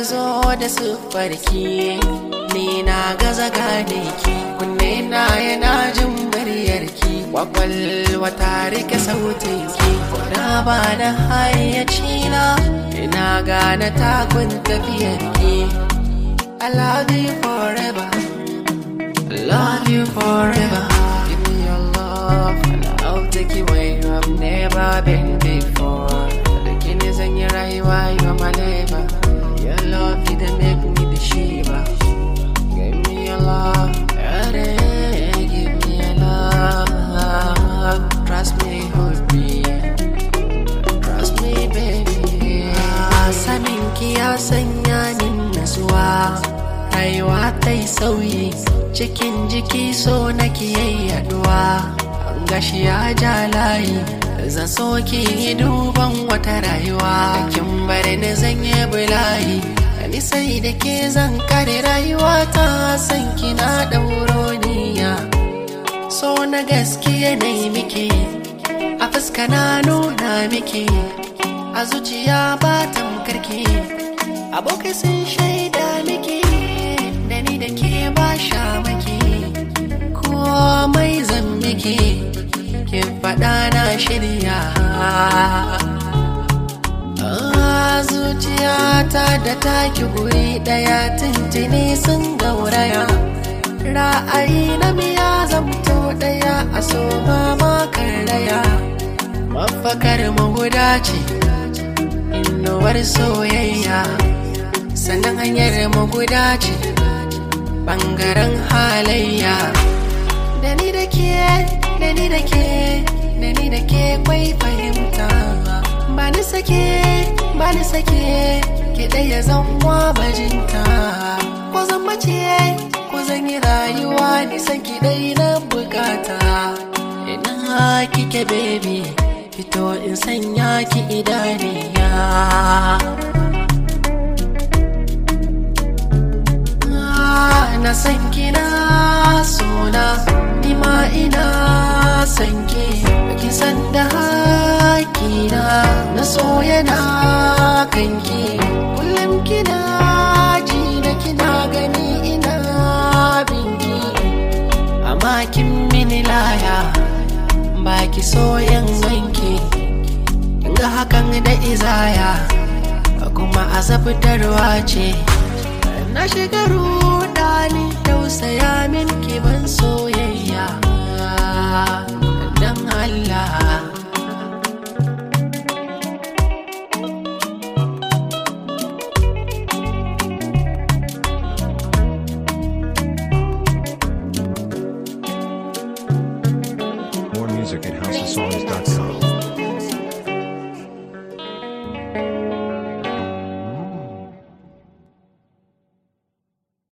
zo da siffarki ni na gaza gane ki kunne na yana jin muryarki kwakwalwa ta rike sautinki na ba da hayyaci na ina gane takun tafiyarki I love you forever I love you forever Give me your love and I'll take you where you have never been before Da kini zan yi rayuwa you are my neighbor Your love you dey make me the shiva Give me your love yeah, Give me your love Trust me hold me Trust me baby Sanin ki ya sanya min nasuwa Rayuwa ta yi sauyi cikin jiki so na yaduwa gashi ya ja layi zan so ki yi duban wata rayuwa kin bari ni zan yi bulayi ni sai da ke zan kare rayuwa ta san kina ɗauro niya so na gaskiya na yi miki a fuska na nuna miki a zuciya ba tamkarki abokai sun shaida miki da ni da ke ba sha maki komai zan miki ke faɗa na shirya zuciyata da taki guri ɗaya tuntuni sun gauraya ra'ayi na miya zamto ɗaya a so mamakar raya mafakar maguda ce inuwar soyayya sannan hanyar maguda ce ɓangaren halayya da ni da ke da ni da ke da ni da ke kwai fahimta ba ni sake ba ni sake ke ɗaya zan wa bajinta ko zan mace ko zan yi rayuwa nisan ki ɗai na bukata ina kike baby fito in sanya ki idaniya na san kina sona ni ma ina san ki ki san da hakina na so yana kanki kullum kina ji da kina gani ina binki amma kin mini laya baki so yan ganki ga hakan da izaya kuma azabtarwa ce na shiga rudani tausaya min ban soyayya dan Allah More music at housesongs.com.